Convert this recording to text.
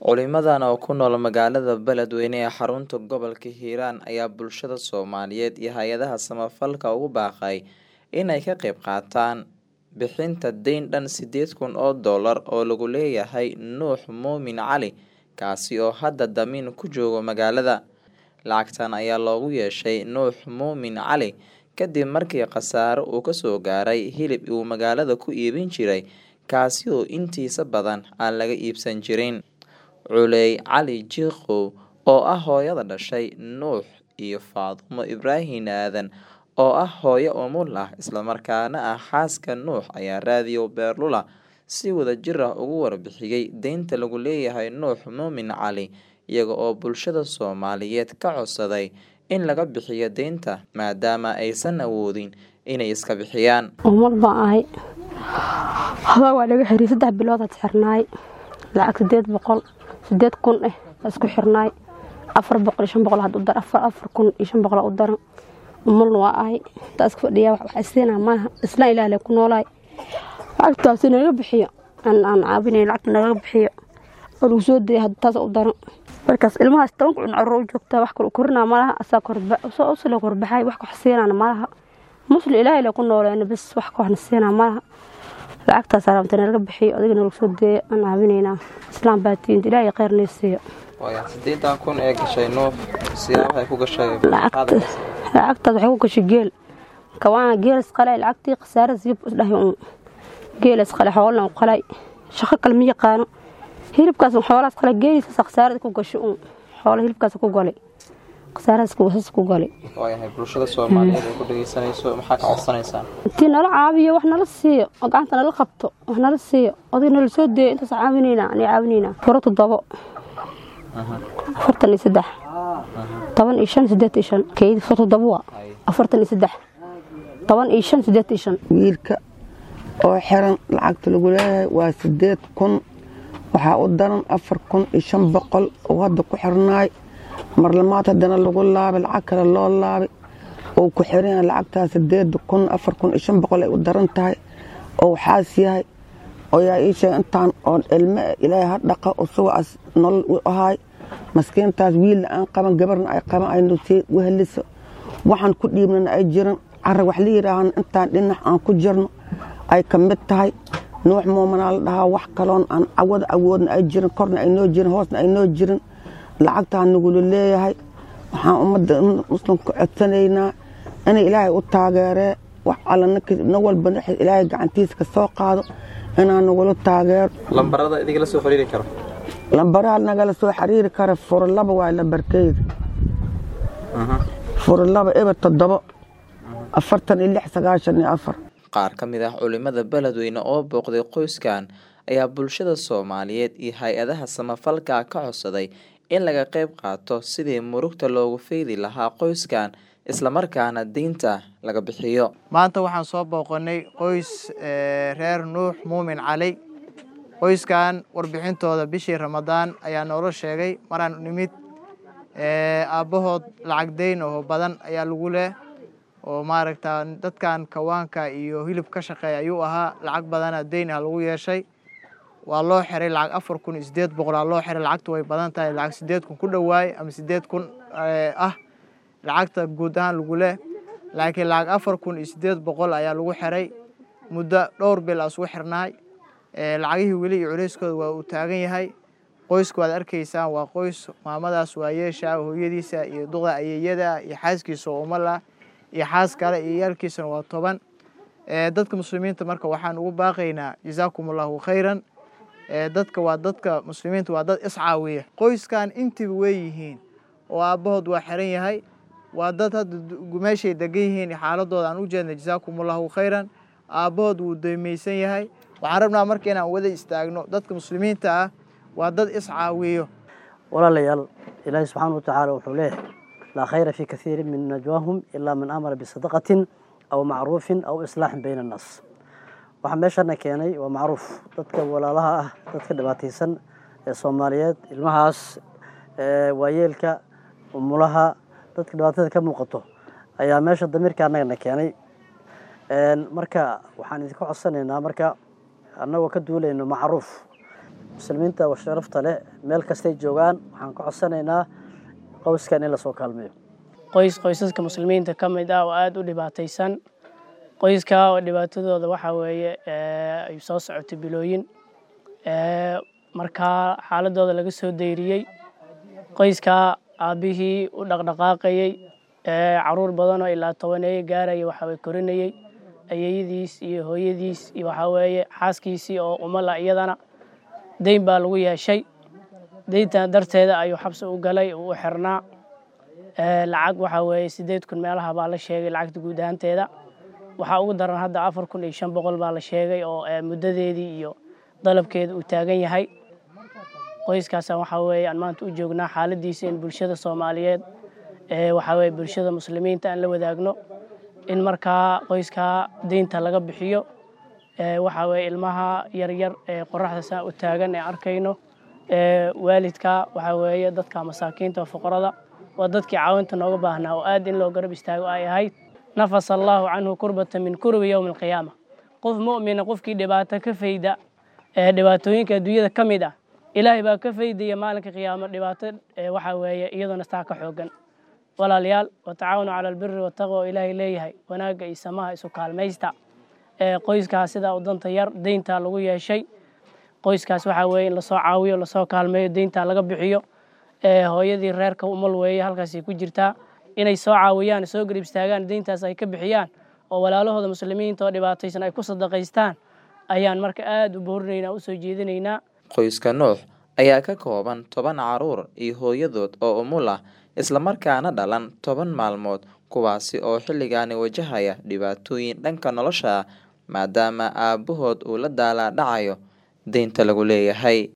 Culimadan oo ku nool magaalada Beledweyne ee xarunta gobolka Hiiraan ayaa bulshada Soomaaliyeed iyo hay'adaha samafalka ugu baaqay inay ka qayb qaataan bixinta deyn dhan sideed kun oo doolar oo lagu leeyahay Nuux Muumin Cali kaasi oo hadda damiin ku jooga magaalada. Lacagtan ayaa loogu yeeshay Nuux Muumin Cali kadib markii khasaare uu kasoo gaaray hilib uu magaalada ku iibin jiray kaasi oo intiisa badan aan laga iibsan jirin. Culey Cali Jiqow oo ah hooyada dhashay Nuux iyo Faadumo Ibraahin Aadan oo ah hooyo umul ah isla markaana ah xaaska Nuux ayaa raadiyo Beerlula si wadajir ah uga warbixiyay deynta lagu leeyahay Nuux Muumin Cali iyaga oo bulshada Soomaaliyeed ka codsaday in laga bixiyo deynta maadaama aysan awoodin inay iska bixiyaan. umul baan ahay hadaa waa laga xiriy saddex bilood had xirnaay lacag sideed boqol sideed kun eh waa isku xirnaay afar boqol iyo shan boqol had u dar afar afar kun iyo shan boqol u daran umulna waa ahay intaa iska fadhiyaa wax wax siinaa maaha islaan ilaah lee ku noolaay lacagtaas naga bixiyo aan aan caabinay lacagta naga bixiyo oo lagu soo dayay hadda taas u daran markaas ilmahaas toban kun carruur u joogtaa wax kale u korinaa malaha asaa korba soo usla korbaxay wax wax siinaana malaha musli ilaahay lee ku nooleena bis wax ka waxna siinaa malaha lacagtaas rabta naga bixiyo adigana lagu soo deeyo aan caabinaynaa islaam baa tiinta ilaahay khayr nee siiyo sideetan kun ee gashay Nuux siyaabaha ay ku gashay lacagtaas lacagtaas waxay ku gashay geel kawaana geel isqalay lacagtii khasaarada sii isdhahay uun geel isqalay xoolna u qalay shaqo kale ma yaqaano hilibkaas xoolahaas qalay geelisaas khasaarada ku gashay uun xoolo hilibkaas ku galay khasaaradaas kuwasaas ku galay waayahay bulshada Soomaaliyeed ee ku dhageysanayso maxaa ka codsanaysaan intii nala caabiyo wax nala siiyo oo gacanta nala qabto wax nala siiyo oday nala soo deeyo intaas caawinaynaa ani caawinaynaa furo toddobo afartan iyo saddex toban iyo shan sideed iyo shan keyd furo toddobo waa afartan iyo saddex toban iyo shan sideed iyo shan wiilka oo xiran lacagta lagu leeyahay waa sideed kun waxaa u daran afar kun iyo shan boqol oo hadda ku xirnaay marlamaad haddana lagu laabay lacag kale loo laabay oo ku xiran yahay lacagtaas sideed kun afar kun iyo shan boqol ay u daran tahay oo waxaas yahay oo yaa ii sheegay intaan oon ilme ilaahay ha dhaqa usugaas nolol u ahaay maskiintaas wiilna aan qaban gabarna ay qaban ay nusii weheliso waxaan ku dhiibnana ay jiran carra wax la yidhaahan intaan dhinac aan ku jirno ay ka mid tahay nuux muumanaa la dhahaa wax kaloon aan cawada awoodna ay jirin korna ay noo jirin hoosna ay noo jirin lacagtaa nagula leeyahay waxaan ummadda muslimka codsanaynaa inay ilaahay u taageeree wax alla nin walba ilaahay gacantiisa ka soo qaado inaan nagula taageero lambarada idiga la soo xiriiri karo lambaraha nagala soo xiriiri kara furlaba waa lambarkeyda furlaba eber toddobo afartan iyo lix sagaashan iyo afar qaar ka mid ah culimada beledweyne oo booqday qoyskan ayaa bulshada Soomaaliyeed iyo hay-adaha samafalka ka codsaday in laga qayb qaato sidii murugta loogu feedi lahaa qoyskan isla markaana deynta laga bixiyo maanta waxaan soo booqanay qoys reer nuux muumin cali qoyskan warbixintooda bishii ramadaan ayaa noola sheegay maraan nimid aabbahood lacag deyn oo badan ayaa lagu leh oo maaragta dadkan kawaanka iyo hilib ka shaqeeya ayuu ahaa lacag badana deyn ah lagu yeeshay waa loo xiray lacag afar kun iyo sideed boqol aa loo xiray lacagtu way badan tahay lacag sideed kun ku dhowaay ama sideed kun ah lacagta guud ahaan lagu leh laakiin lacag afar kun iyo sideed boqol ayaa lagu xiray muddo dhowr bil aa isugu xirnaay lacagihii weli iyo culeyskooda waa uu taagan yahay qoyska waad arkaysaan waa qoys maamadaas waa yeesha hooyadiisa iyo duqda ayeeyada iyo xaaskiisa oo umal ah iyo xaas kale iyo yaalkiisana waa toban dadka muslimiinta marka waxaan ugu baaqaynaa jazaakum allahu khayran dadka waa dadka muslimiinta waa dad iscaawiya qoyskan intiba way yihiin oo aabbahood waa xiran yahay waa dad hadda meeshay degan yihiin xaaladooda aan u jeedna jazaakum allahu khayran aabbahood wuu deymaysan yahay waxaan rabnaa marka inaan wada istaagno dadka muslimiinta ah waa dad iscaawiyo walaalayaal ilaahi subxaana wa tacaala wuxuu leeyahay laa khayra fii kathiirin min najwaahum ilaa man amara bisadaqatin aw macruufin aw islaaxin bayna annaas waxaa meeshana keenay waa macruuf dadka walaalaha ah dadka dhibaataysan ee soomaaliyeed ilmahaas waayeelka umulaha dadka dhibaatada ka muuqato ayaa meesha damiirka annagana keenay marka waxaan idinka codsanaynaa marka annagoo ka duulayno macruuf muslimiinta sharafta leh meel kastay joogaan waxaan ka codsanaynaa qoyskan in lasoo kaalmeeyo qoys qoysaska muslimiinta ka mid ah oo aada u dhibaataysan qoyska oo dhibaatadooda waxaa weeye ay soo socotay bilooyin markaa xaaladooda laga soo dayriyey qoyska aabbihii u dhaqdhaqaaqayey caruur badanoo ilaa tobaneeye gaaraya waxaweye korinayey ayeyadiis iyo hooyadiis iyo waxaa weeye xaaskiisii oo umala iyadana deyn baa lagu yeeshay deyntan darteeda ayuu xabsi u galay uu u xirnaa lacag waxaa weeye siddeed kun meelaha baa la sheegay lacagta guud ahaanteeda waxaa ugu daran hadda afar kun iyo shan boqol baa la sheegay oo muddadeedii iyo dalabkeeda uu taagan yahay qoyskaasaan waxaa weeye aan maanta u joognaa xaaladiisa in bulshada soomaaliyeed waxaa weeye bulshada muslimiinta aan la wadaagno in markaa qoyskaa deynta laga bixiyo waxaa weeye ilmaha yaryar ee qoraxda saa u taagan ee arkayno waalidka waxaa weeye dadka masaakiinta oo fuqarada waa dadkii caawinta nooga baahnaa oo aad in loo garab istaago ay ahayd nafasa allaahu canhu kurbata min kurbi yowmi alqiyaama qof mu'mina qofkii dhibaato ka fayda ee dhibaatooyinka adduunyada ka mid ah ilaahay baa ka faydaya maalinka qiyaamo dhibaato waxaa weeye iyadoona staa ka xoogan walaalayaal watacaawanu cala albiri wataqwa oo ilaahay leeyahay wanaagga iyo samaha isu kaalmaysta qoyskaas sidaa u danta yar deyntaa lagu yeeshay qoyskaas waxaa weeye in lasoo caawiyo lasoo kaalmeeyo deyntaa laga bixiyo hooyadii reerka umal weeye halkaasay ku jirtaa inay soo caawiyaan soo garib istaagaan deyntaas ay ka bixiyaan oo walaalahooda muslimiinta oo dhibaataysan ay ku sadaqaystaan ayaan marka aada u boorinaynaa usoo jeedinaynaa qoyska nuux ayaa ka kooban toban caruur iyo hooyadood oo umul ah islamarkaana dhalan toban maalmood kuwaasi oo xilligaani wajahaya dhibaatooyin dhanka nolosha ah maadaama aabbahood uu la daalaa dhacayo deynta lagu leeyahay